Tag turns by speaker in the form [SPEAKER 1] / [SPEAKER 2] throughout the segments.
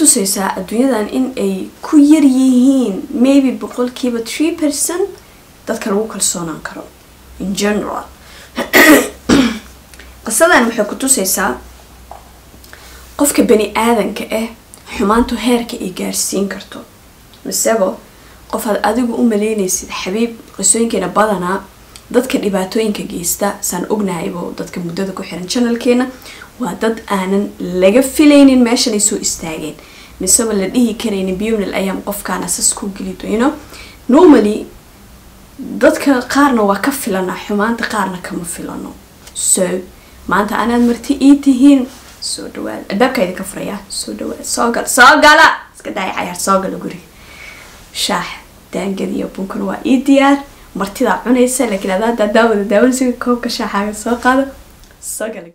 [SPEAKER 1] tusaysaa adduunyadan in ay ku yar yihiin maybe boqolkiiba three percent dadka lagu kalsoonaan karo in general qisadan waxay ku tusaysaa qofka bani aadanka ah xumaantu heerka ay gaarsiin karto misebo qof aad adigu u maleynaysid xabiib qisooyinkeena badanaa dadka dhibaatooyinka geysta saan ognahaybo dadka muddada ku xiran janalkeena waa dad aanan laga filaynin meeshanay soo istaageen miseba la dhihi karaynin biyomnal ayaam qofkaana sas ku geli doyno normally dadka qaarna waa ka filana xumaanta qaarna kama filano so maanta anaad marti ii tihiin soo dhawaada albaabka idinka furaya soo dhawaada soo gal soo gala iska daaya cayaar soo gala guriga shaax daangad iyo bunkana waa ii diyaar martidaa cunaysa laakiin adaa hadaa daawada daawanaysa koobka shaaxaaga soo qaado soo gala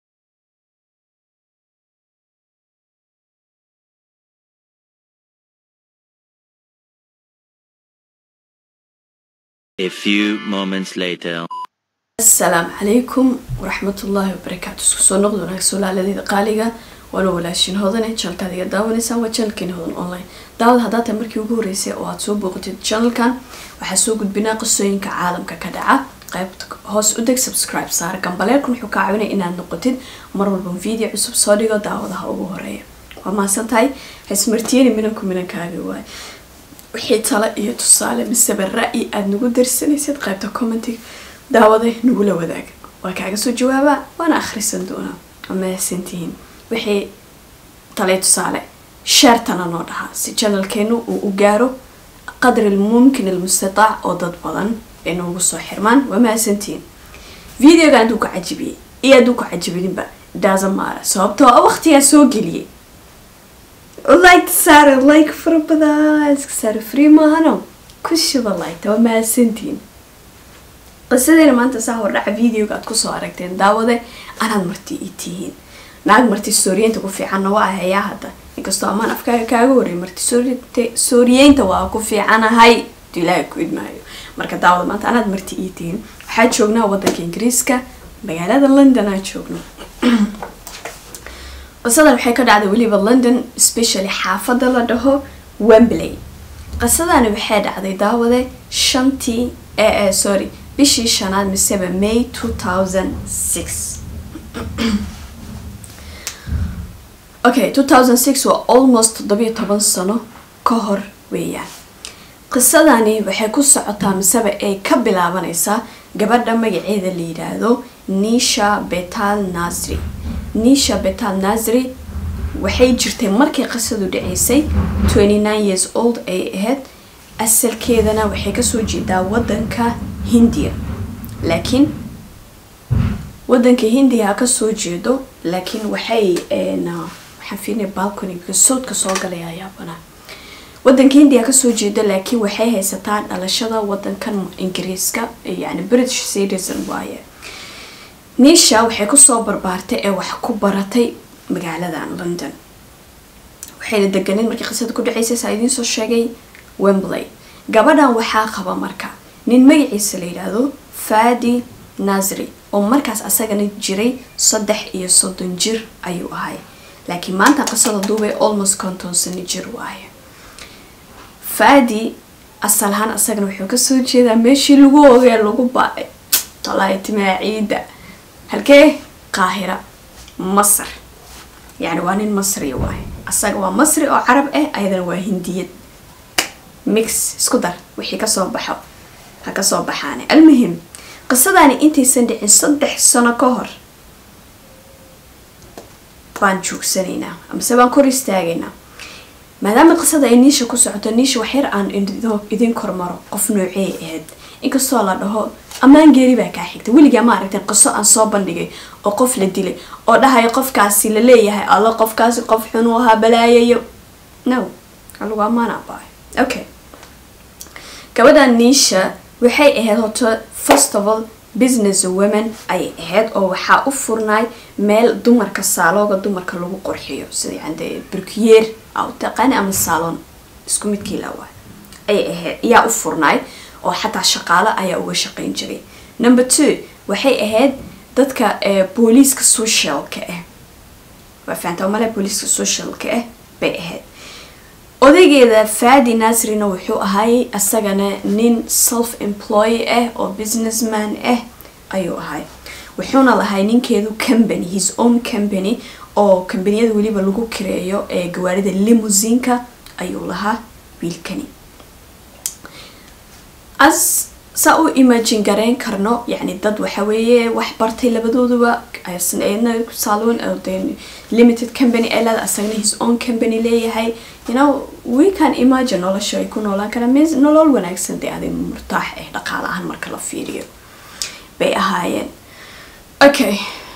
[SPEAKER 2] A few moments later.
[SPEAKER 1] asalaamu calaykum waraxmatullaahi wabarakaatu isku soo noqdo wanaagsan walaaladeyda qaaliga waana walaashin hodane janalkaad iga daawanaysaan waa janalkeena hodan online daawad haddaa tahay markii ugu horeysay oo aad soo booqatid janalkan waxaa soo gudbinaa qisooyinka caalamka ka dhaca qaybta hoos u deg subscribe saar gambaleelkan wuxuu kaa caawinaya inaad noqotid mar walba video cusub soo dhigo daawadaha ugu horeeya waa mahadsan tahay haismartiyeni minanku minankaaga waay wixii talo iyo tusaale miseba ra-yi aada nagu darsanaysid qaybta commentiga daawada nagula wadaag waa kaaga soo jawaabaa waana akhrisan doonaa waa mahadsantihiin wixii talay tusaale sheertana noo dhahaa si janalkeenu uu u gaaro qadri almumkin almustataac oo dad badan ay noogu soo xirmaan waa mahadsantihiin videoga hadduu ku cajibiyey iyo hadduu ku cajibininba daasamaara sababtoo a waqtigaa soo geliyay like saare like fara badan iska saare free maahano ku shiba like waa mahadsantihiin qisadeena maanta saa hordhaca videoga aad kusoo aragteen daawade anaad marti ii tihiin naag marti sooriyeynta ku fiicanna waa hayaa hadda inkastoo amaan afkaaga kaaga horey marti sooriyeynta waa ku fiicanahay du ilaaha ku idmaayo marka daawada maanta anaad marti ii tihiin waxaa joognaa wadanka ingiriiska magaalada london aa joogno qisadan waxay ka dhacday weliba london specially xaafada la dhaho wembley qisadani waxay dhacday daawade shantii ee sorry bishii shanaad miseba may two thousand six okay two thousand six waa almost toddobiyo toban sano ka hor weeyaan qisadani waxay ku socotaa miseba ay ka bilaabanaysaa gabadha magaceeda la yidhaahdo nisha betal nasri nisha betal nasri waxay jirtay markii qisadu dhaceysay twenty nine years old ay ahayd asalkeedana waxay kasoo jeedaa wadanka hindiya laakiin wadanka hindiya ha kasoo jeedo laakiin waxay waxaan fiirnay balconiga sawdka soo galaya ayaabanaa wadanka hindiya ha kasoo jeedo laakiin waxay haysataa dhalashada wadankan ingiriiska yani british citizen waaye nisha waxay kusoo barbaartay ee wax ku baratay magaaladan london waxayna deganeed markii qisada ku dhaceysay saa idiin soo sheegay wembley gabadhan waxaa qaba marka nin magaciisa la yidhaahdo fadi nasri oo markaas asagana jiray saddex iyo soddon jir ayuu ahay laakiin maanta qisada duubay almost konton sano jir waaye fadi asal ahaan asagana wuxuu kasoo jeedaa meeshii lagu ogee lagu ba-ay tolaaitimaa ciida halkee qaahira masar yani waa nin masri waaye asaga waa masri oo carab ah ayadana waa hindiyad mix isku dar wixii kasoo baxo ha kasoo baxaane almuhim qisadani intaysan dhicin saddex sano ka hor baan joogsanaynaa amase baan kor istaagaynaa maadaama qisada ay niisha ku socoto niisha waxyar aan idin kormaro qof noocee ahayd inkastoo la dhaho ammaan geeri baa kaa xigta weligaa ma aragteen qiso aan soo bandhigay oo qof la dilay oo dhahayo qofkaasi la leeyahay alla qofkaasi qof xun u ahaa balaayayo no alagu ammaan abaayo okay gabadha niisha waxay ahayd hoto first of all business women ayay ahayd oo waxaa u furnaay meel dumarka saalooga dumarka lagu qurxiyo sida yande burkiyeer aa u taqaani ama saalon isku midkii lawa ayay ahayd ayaa u furnaay oo xataa shaqaalo ayaa uga shaqeyn jiray number two waxay ahayd dadka booliiska socialka ah waa fahantaa male booliiska socialka ah bay ahayd odaygeeda faadi nasrina wuxuu ahay isagana nin self employ ah oo businessman ah ayuu ahay wuxuuna lahay ninkeedu company his own company oo kambaniyada weliba lagu kireeyo ee gawaarida limusinka ayuu lahaa wiilkani as saa u imagine garayn karno yani dad waxa weeye wax bartay labadooduba ayna saloon limited company ay leeda asagna his own company leeyahay you know we can imagine nolosha ay ku noolaan karaan mis nolol wanaagsan dee adig murtaax ah dhaqaale ahaan marka la fiiriyo bay ahaayeen okay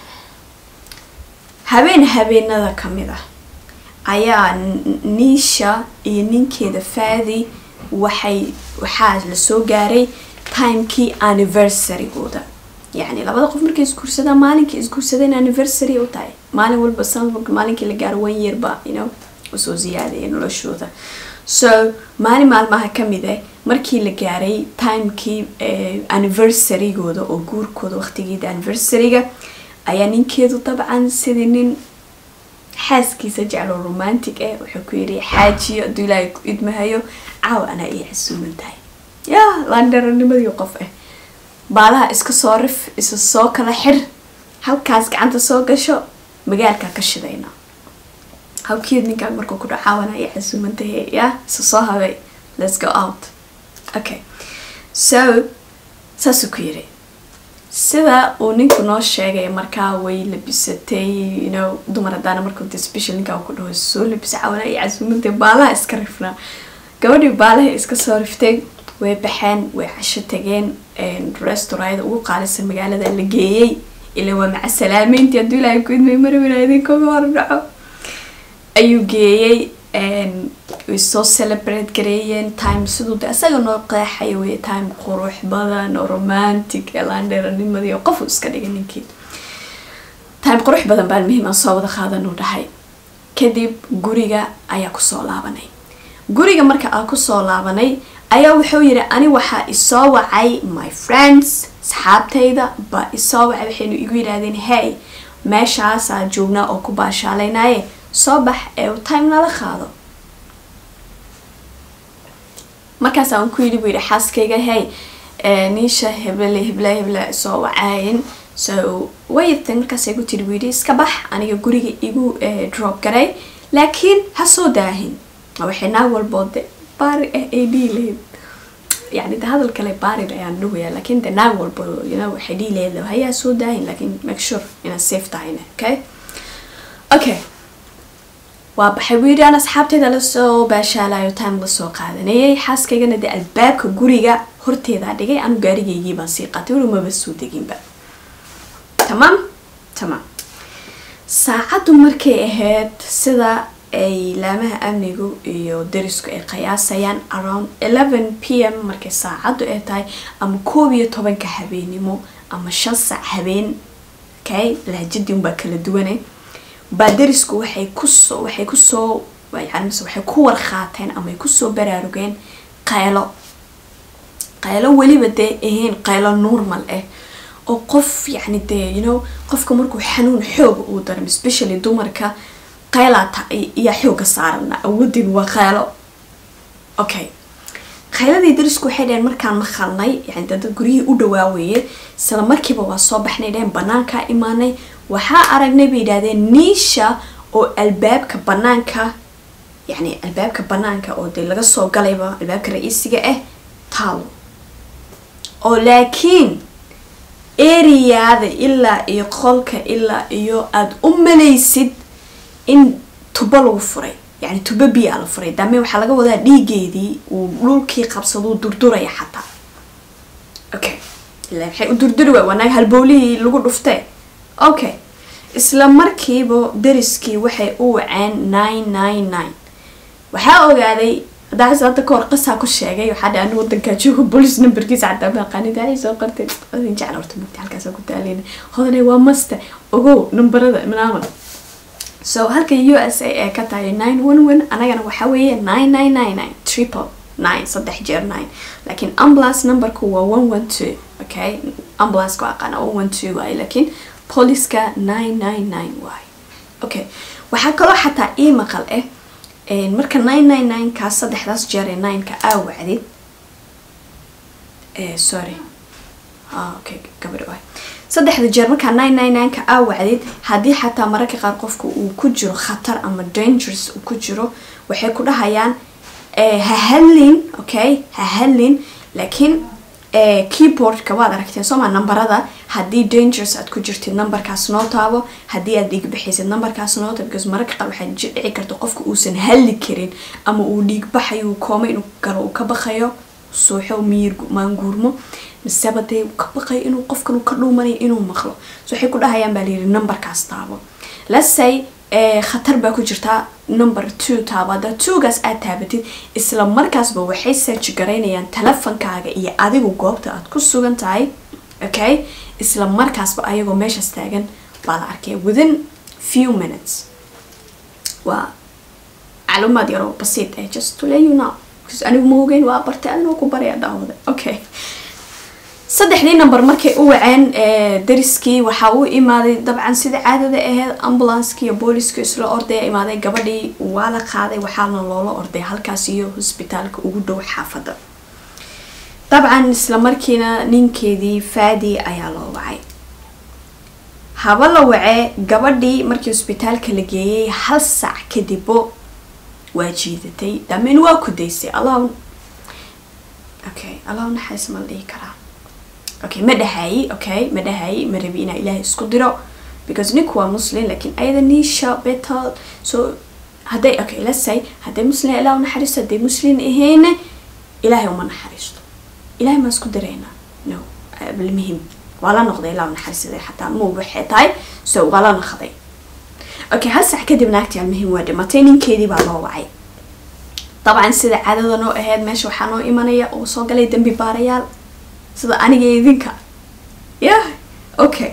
[SPEAKER 1] habeen habeenada kamid ah ayaa niisha iyo ninkeeda faadi waxay waxaa lasoo gaaray timekii anniversarygooda yacni labada qof markay isguursadaan maalinkii isguursadeen anniversary u tahay maalin walba sanadka maalinkii la gaaro one year ba you know usoo ziyaadaya noloshooda so maalin maalmaha kamid ah markii la gaaray timekii anniversarygooda oo guurkooda waqtigeeda anniversaryga ayaa ninkeedu dabcan sidii nin xaaskiisa jeclo romantic ah wuxuu ku yidhi xaajiyo hadduu ilaahay ku idmahayo caawa anaa ii casuuman tahay ya laandheranimadii qof ah baalaha iska soo rif isa soo kala xir halkaas gacanta soo gasho magaalkaa ka shidayna hawkeed ninkaan markuu ku dhaco caawa anaa ii casuuman tahay ya isa soo habay let's go out okay so saasuu ku yidhi sida uu ninku noo sheegay markaa way labisatay you know dumar haddaana markuu de special ninkaa ku dhaho soo labisa cawana iyo casuumantay baalaha iska rifnaa gabadhii baalaha iska soo riftay way baxeen way casho tageen restaurayada ugu qaalisan magaalada la geeyey ilaa waa maca salaameyntii hadduu ilaahay ku idmay marwina idinkaga hor dhaco ayuu geeyey way soo celebrate gareeyeen time siduu de isaga noo qeexaya wey time qurux badan oo romantic elandheeranimadii oo qofu iska dhigay ninkii time qurux badan baan muhiim aan soo wada qaadanuu dhahay kadib guriga ayaa kusoo laabanay guriga marka aan kusoo laabanay ayaa wuxuu yidhi ani waxaa isoo wacay my friends asxaabtayda baa isoo wacay waxaynu igu yidhaahdeen hey meeshaasaa joognaa oo ku baashaalaynaye soo bax ee time nala qaado markaas aan ku yidhi buu yidhi xaaskayga hey niisha heble heble heble soo wacaayin so waytay markaasay ku tiri buu yidhi iska bax aniga guriga igu drop garay laakiin ha soo daahin waxay naag walbood de baari ah ay dhihi lahayd yani de hadal kale baarid ayaan dhahaya laakiin de naag walbo you know waxay dhihi lahayd hayaa soo daahin laakiin make sure inaad safe tahayna okay okay waa baxay buu yidhi aan asxaabteeda lasoo baashaalayo time lasoo qaadanayay xaaskaygana dee albaabka guriga horteedaa dhigay anu gaarigaygii baan sii qaatay weli maba soo deginba tamaam tamaam saacaddu markay ahayd sida ay laamaha amnigu iyo darisku ay qiyaasayaan around eleven p m markay saacaddu ay tahay ama koob iyo tobanka habeenimo ama shan saac habeen okay lahjadii unbaa kala duwanay baa darisku waxay kusoo waxay kusoo yani mise waxay ku warqaateen ama ay kusoo baraarugeen qaylo qaylo weliba dee ahayn qaylo normal ah oo qof yacni dee you know qofka markuu xanuun xooga uu dareemo especially dumarka qaylaata iyaa xooga saarana awoodin waa qaylo okay qayladii darisku waxay dhaheen markaan maqalnay yani dada guryihii u dhawaaweeye isla markiiba waa soo baxnay dhaheen banaankaa imaanay waxaa aragnay bay yidhahdeen niisha oo albaabka banaanka yani albaabka banaanka oo dee laga soo galayba albaabka ra-iisiga ah taalo oo laakiin eriyaada ilaa iyo qolka ilaa iyo aada u malaysid in tubo lagu furay yani tubo biyaa la furay daame waxaa laga wadaa dhiigeedii uu dhulkii qabsaduu durduraya xataa okay ilaa maxay u durduri waay wanaag halbowlihii lagu dhuftee okay isla markiiba dariskii waxay u waceen nine nine nine waxaa ogaaday daas hadda kahor qisaa ku sheegay waxaa dha anu wadankaa jooga bolis numberkiisa xataa maaqaanida ay soo qortay odin jecel horta mugta halkaas ku taaleyna hodane waa master ogow numberada manaaman so halka u s a ee ka tahay nine one one anagana waxaa weeye nine nine nine nine triple nine saddex jeer nine laakiin ambulance numberku waa one one two okay ambulance waa aqaana one one two waaye laakiin poliska nine nine nine waaye okay waxaa kaloo xataa ii maqal ah marka nine nine nine kaas saddexdaas jeer ee nineka aa wacdid sorry okay gabadh waay saddexda jeer markaa nine nine nineka aa wacdid haddii xataa mararka qaar qofka uu ku jiro khatar ama dangers uu ku jiro waxay ku dhahayaan ha hadlin okay ha hadlin laakiin keyboardka waad aragteen sooma nambarada haddii dangers aad ku jirtid numberkaas noo taabo haddii aad dhiig baxaysid numberkaas noo taabo because mararka qaar waxaa dhici karta qofka uusan hadli karin ama uu dhiig baxayo kooma inuu galo uu ka baqayo suuxo miyir maanguurmo miseba dee ka baqayo inuu qofkan uu ka dhuumanayo inuu maqlo so waxay ku dhahayaan baa layidhi numberkaas taabo let's say khatar baa ku jirtaa number two taabo haddaa twogaas aad taabatid isla markaasba waxay search garaynayaan telefonkaaga iyo adigu goobta aad ku sugan tahay okay isla markaasba ayagoo meeshaas taagan baa la arkaya within few minutes waa macluumaad yaroo basiid eh just to let you know because anigu ma ogeyn waa bartay adinoo ku baraya daawada okay saddexdii number markay u waceen dariskii waxaa u imaaday dabcan sida caadada aheyd ambulanskii iyo booliska isla ordaya imaaday gabadhii waa la qaaday waxaana loola orday halkaas iyo hosbitaalka ugu dhow xaafadda dabcan isla markiina ninkeedii faadi ayaa loo wacay haba la wacee gabadhii markii hosbitaalka la geeyay hal saac kadibbo waa jiidatay daameyn waa ku daysay allah okay allah naxariis ma la dhihi karaa okay ma dhahayi okay ma dhahayi ma rabi inaa ilaahay isku diro because ninku waa muslim laakiin ayada niisha betal so hadday okay let's say hadday muslim ilaah u naxariisto hadday muslim ahayna ilaahay uma naxariisto ilaahay maa isku diraynaa no almuhim waa la noqday ilaa u naxariisaday xataa ma waxay tahay so waa la noqday okay hal sac kadib naagtii almuhim waa dhimatay ninkeedii baa loo wacay dabcan sida caadada noo ahayd meesha waxaa noo imanaya oo soo galay dembi baarayaal sida aniga idinka yah okay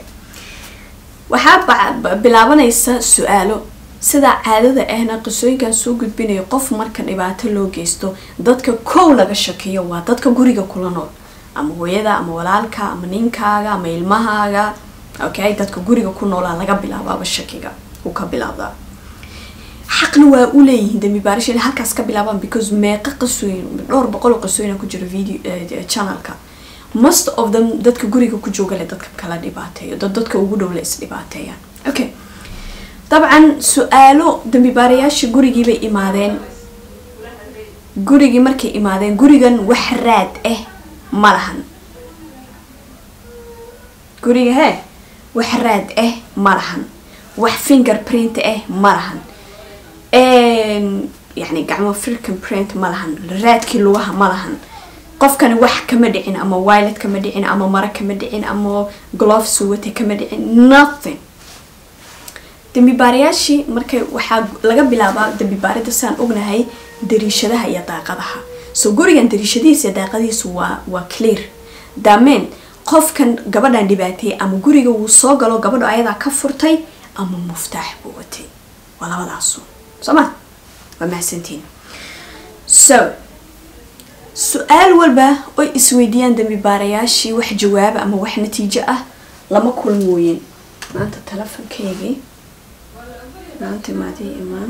[SPEAKER 1] waxaa bilaabanaysa su-aalo sidaa caadada ahna qisooyinkan soo gudbinayo qof marka dhibaato loo geysto dadka kow laga shakiyo waa dadka guriga kula nool ama hooyada ama walaalka ama ninkaaga ama ilmahaaga okay dadka guriga ku noolaa laga bilaabaaba shakiga uu ka bilaabdaa xaqna waa u leeyihiin dambi baarish inay halkaas ka bilaabaan because meeqa qisooyin dhowr boqol oo qisooyin ku jiro video channelka most of them dadka guriga ku jooga le dadka kala dhibaateeyo dad dadka ugu dhow le is dhibaateeyaan okay dabcan su-aalo dambi baarayaashii gurigii bay imaadeen gurigii markay imaadeen gurigan wax raad ah ma lahan guriga hee wax raad ah ma lahan wax finger print ah ma lahan yani gacmo firkan print ma lahan raadkii lugaha ma lahan qofkani wax kama dhicin ama wilet kama dhicin ama mara kama dhicin ama gloves wate kama dhicin nothing dambi baarayaashii markay waxaa laga bilaabaa dambi baarida saan ognahay dariishadaha iyo daaqadaha so gurigan dariishadihiisa daaqadihiisu waa waa clear daameen qofkan gabadhan dhibaateeyay ama guriga wuu soo galo gabadho ayadaa ka furtay ama muftaax buu watay waa labadaasu soo ma waa mahadsantiin so su-aal walba oy isweydiiyaan dambi baarayaashii wax jawaaba ama wax natiijo ah lama kulmooyin maanta telefonkeygii maanta maadii imaan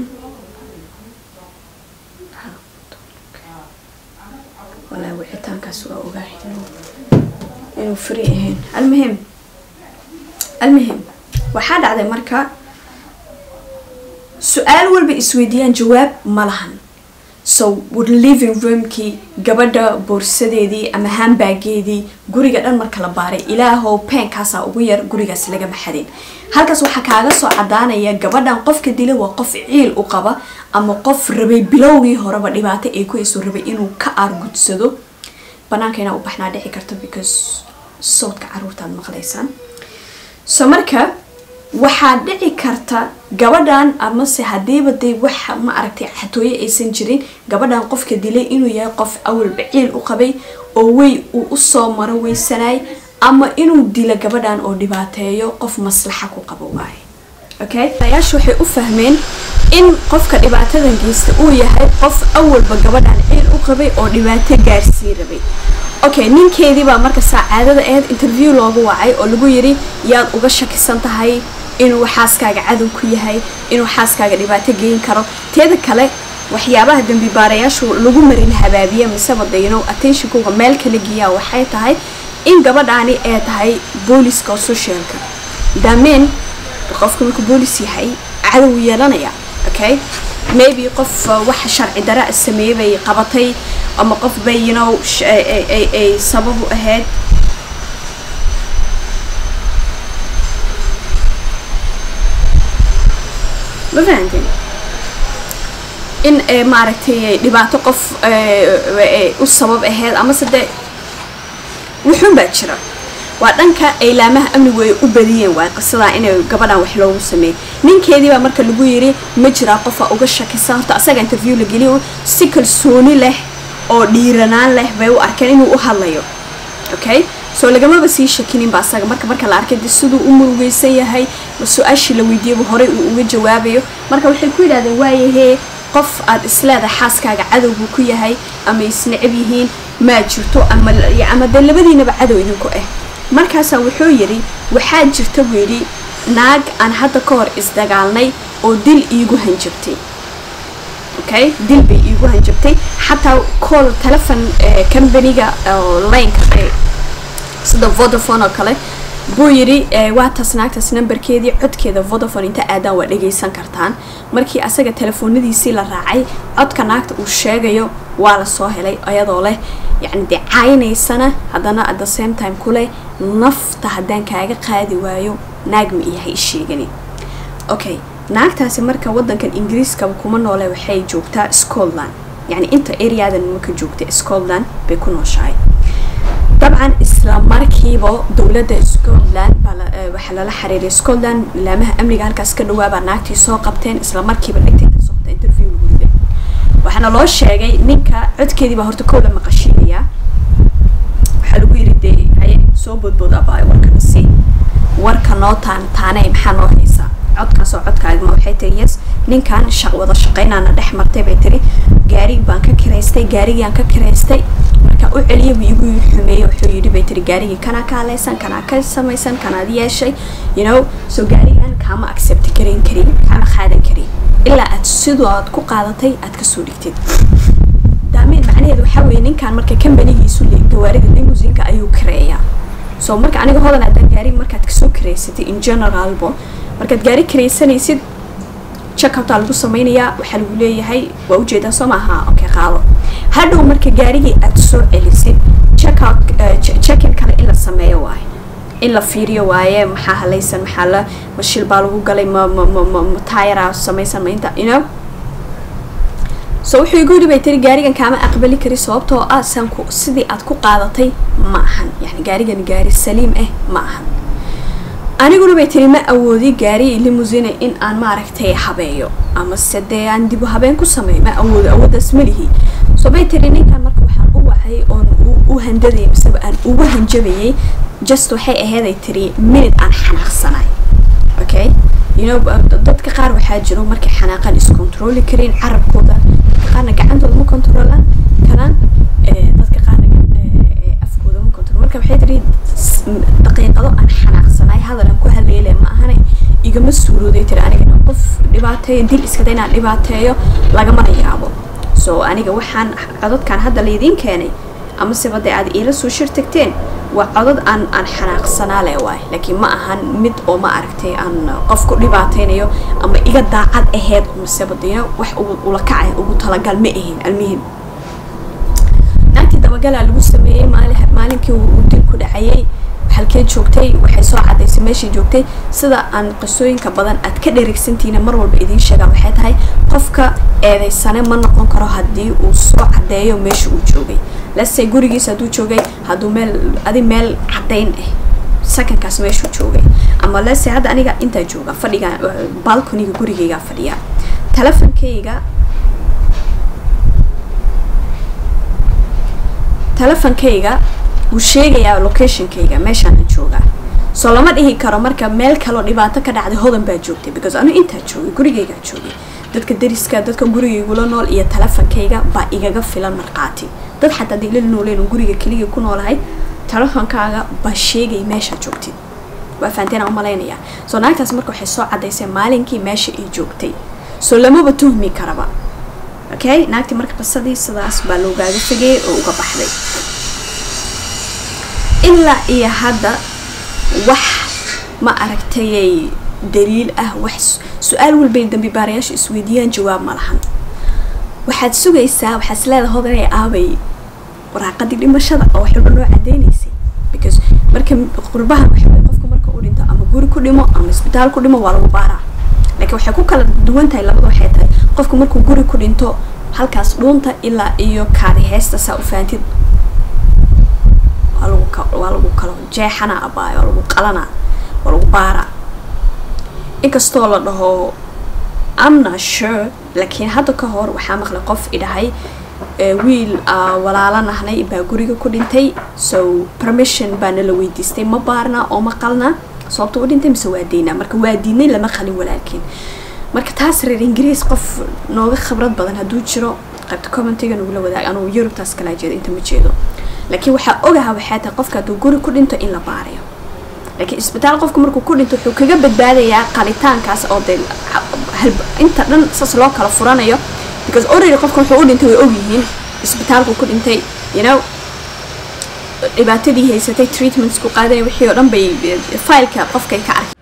[SPEAKER 1] walaa wicitaankaas waa ogahay inuu free ahayn almuhim almuhim waxaa dhacday marka su-aal walba isweydiiyaan jawaab ma lahan so living roomkii gabadha boorsadeedii ama hambaageedii guriga dhan marka la baaray ilaahow peenkaasaa ugu yar gurigaas laga maxadin halkaas waxaa kaaga soo cadaanaya gabadhan qofka dila waa qof ciil u qaba ama qof rabay bilowgii horeba dhibaato ay ku hayso rabay inuu ka aargudsado banaanka inaa u baxnaa dhici karto because sawdka caruurtaad maqlaysaan so marka waxaa dhici karta gabadhan amase hadiiba dee waxa ma aragtay xatooye aysan jirin gabadhan qofka dilay inuu yahay qof awalba ciil u qabay oo wey uu usoo maro weysanaay ama inuu dilo gabadhan oo dhibaateeyo qof maslaxa ku qabo waaye okay ayaasha waxay u fahmeen in qofka dhibaatadan geysta uu yahay qof awalba gabadhan ciil u qabay oo dhibaato gaarsii rabay okay ninkeedii baa marka saacaadada aheyd interview loogu wacay oo lagu yiri yaad uga shakisan tahay inuu xaaskaaga cadow ku yahay inuu xaaskaaga dhibaato geyn karo teeda kale waxyaabaha dembi baarayaashu lagu marin habaabiya miseba dayno attentionkooga meel kala geeyaa waxay tahay in gabadhaani ay tahay booliska oo socialka daameen qofka markuu boolis yahay cadow yeelanaya okay maybe qof waxa sharci dara sameeyey bay qabatay ama qof bay you know ay sabab u ahayd ma fahanteen in maaragtay dhibaato qof u sabab ahayd amase dee wuxuun baa jira waa dhanka aylaamaha amnigu ay u badiyeen waay qisadaa inay gabadhan wax loogu sameeyey ninkeedii baa marka lagu yiri ma jiraa qofa uga shakisan horta asaga interview la geliyo si kalsooni leh oo dhiiranaan leh bay u arkeen inuu u hadlayo okay soo lagamaba sii shakininba asaga marka marka la arkay de siduu u murugeysan yahay ma su-aashii la weydiiyaba horey uu uga jawaabayo marka waxay ku yidhahdeen waayahee qof aad isleedahay xaaskaaga cadow buu ku yahay ama isnecab yihiin maa jirto ama ama dee labadiinaba cadow idinku ah markaasaa wuxuu yidhi waxaa jirta buu yidhi naag aan hadda ka hor isdagaalnay oo dil iigu hanjabtay okay dil bay iigu hanjabtay xataa call telefon companyga lineka sida vodafone oo kale buu yidhi waa taas naagtaas nambarkeedii codkeeda vodafone inta aadaan waa dhagaysan kartaan markii asaga telefoonadiisii la raacay codka naagta uu sheegayo waa lasoo helay iyadoo leh yacni dee caynaysana haddana at the same time kuleh nafta haddaan kaaga qaadi waayo naag ma iyahay isheegani okay naagtaasi marka wadankan ingiriiskaba kuma noole waxay joogtaa scotland yacni inta areadan maka joogta scotland bay ku nooshahay dabcan isla markiiba dowladda scotland waxaa lala xiriiray scotland laamaha amniga halkaas ka dhawaabaa naagtii soo qabteen isla markiiba dhegtay ka socota interview lagu riday waxaana loo sheegay ninka codkeedii baa horta kow la maqashiinayaa waxaa lagu yiri dee haye soo boodbood abaa warkana sii warka noo taan taaney maxaa noo haysaa codkaasoo codkaagma waxay tiri yes ninkan shaq wada shaqaynaana dhex martay bay tiri gaari baan ka kiraystay gaarigiaan ka kiraystay marka u celiya buu igu xumeeyey wuxuu yidhi bay tiri gaarigii kanaa ka haleysan kanaa ka samaysan kanaad yeeshay you know so gaarigan kaama accept garan karin kaama qaadan karin ilaa aad sidoo aad ku qaadatay aad kasoo dhigtid daameen macnaheedu waxaa weeye ninkan marka companigiisu gawaarida limusinka ayuu kareeyaa so marka aniga hodan haddaan gaari markaad kasoo kareysatay in generalbo markaad gaari karaysanaysid checkoutaa lagu sameynayaa waxaa lagu leeyahay waa ujeedaa soo maaha okay qaado hadhow marka gaarigii aad soo celisid checkout checkin kale in la sameeyo waaye in la fiiriyo waaye maxaa halaysan maxaa la mashil baa lagu galay ma ma ma ma ma tayara samaysan ma inta you know so wuxuu igu yidhi bay tiri gaarigan kaama aqbali kari sababtoo ah sanku sidii aad ku qaadatay ma ahan yani gaarigan gaari saliim ah ma ahan aniguna bay tiri ma awoodi gaari limusine in aan maaragtay habeeyo ama se dee aan dibu habeen ku sameeyo ma awoodo awooddaas ma lihi so bay tiri ninkan marka waxaan u wacay oon u handadayay miseba aan ugu hanjabayay just waxay aheeday tiri minute aan xanaaqsanay okay you know dadka qaar waxaa jiro markay xanaaqaan iscontroli karin carabkooda dadka qaarna gacantooda ma controlaan karaan dadka qaarna afkooda ma control marka waxay tiri daqiiqado aan xanaaqsanay hadal aan ku hadleyle ma ahane igama suurooday tiri anigana qof dhibaateeyo dil iskada inaan dhibaateeyo lagamana yaabo so aniga waxaan codadkan hadda laydiin keenay ama seba dee aad iila soo shir tagteen waa codad aan aan xanaaqsanaa leh waay laakiin ma ahan mid oo ma aragtay aan qof ku dhibaateynayo ama iga daacad aheyd maseba dee wax ula kacay ugu talagal ma ahin almuhim naagtii dabagalaa lagu sameeyey maalinkii uu dil ku dhacayay halkee joogtay waxay soo cadaysay meeshai joogtay sida aan qisooyinka badan aad ka dheregsantihiina mar walba idiin sheegaan waxay tahay qofka eedeysane ma noqon karo haddii uu soo cadeeyo meesha uu joogay lase gurigiisa hadduu joogay hadduu meel adi meel cadayn ah sakankaas meeshuu joogay ama lase hadda aniga intaa jooga fadhiga balconiga gurigaygaa fadhiya telefonkayga telefonkayga wuu sheegayaa locationkayga meeshaan joogaa soo lama dhihi karo marka meel kaloo dhibaato ka dhacday hodan baa joogtay because anu intaa joogay gurigaygaa joogay dadka dariska dadka gurigaygula nool iyo telefonkayga baa igaga filan markhaati dad xataa dila nooleen guriga keliya ku noolahay telefonkaaga baa sheegay meeshaa joogtid waa fahanteen umalaynaya soo naagtaas marka waxay soo cadaysay maalinkii meesha ay joogtay soo lamaba tuhmi karaba okay naagtii marka qisadii sidaas baa loogaaga tegay oo uga baxday ilaa iyo hadda wax ma aragtayay daliil ah wax su-aal walbay dambi baarayaasha isweydiiyaan jawaab ma lahan waxaad sugaysaa waxaad isleedahay hodanay aabay waraaqadii dhimashada oo wax walba noo cadeynaysay because marka qurbaha waxaway qofka marka uu dhinto ama guri ku dhimo ama isbitaal ku dhimo waa lagu baaraa laakiin waxay ku kala duwan tahay labada waxay tahay qofku markuu guri ku dhinto halkaas dhuunta ilaa iyo kaadi heesta saa u faantid waa lagu waa lagu kalo jeexana abaayo waa lagu qalana waa lagu baara inkastoo la dhaho amna sure laakiin hadda ka hor waxaa maqlay qof idhahay wiil walaala nahnay baa guriga ku dhintay so permission baana la weydiistay ma baarna oo ma qalna sababta u dhintay mise waa deynaa marka waa diidnay lama qalin walaalkiin marka taas reer ingiriis qof nooga khibrad badan hadduu jiro qaybta commentiga nagula wadaag anugu yurubtaas kalaa jeeda inta ma jeedo laakiin waxaa ogaha waxay tahay qofka hadduu guri ku dhinto in la baarayo laakiin isbitaal qofka markuu ku dhinto wuxuu kaga badbaadayaa qalitaankaas oo dee inta dhan saas loo kala furanayo because already qofka wuxuu u dhintay way ogyihiin isbitaalku ku dhintay you know dhibaatadii haysatay treatmentsku qaadanay wixii oo dhan bay fileka qofkay ka arkay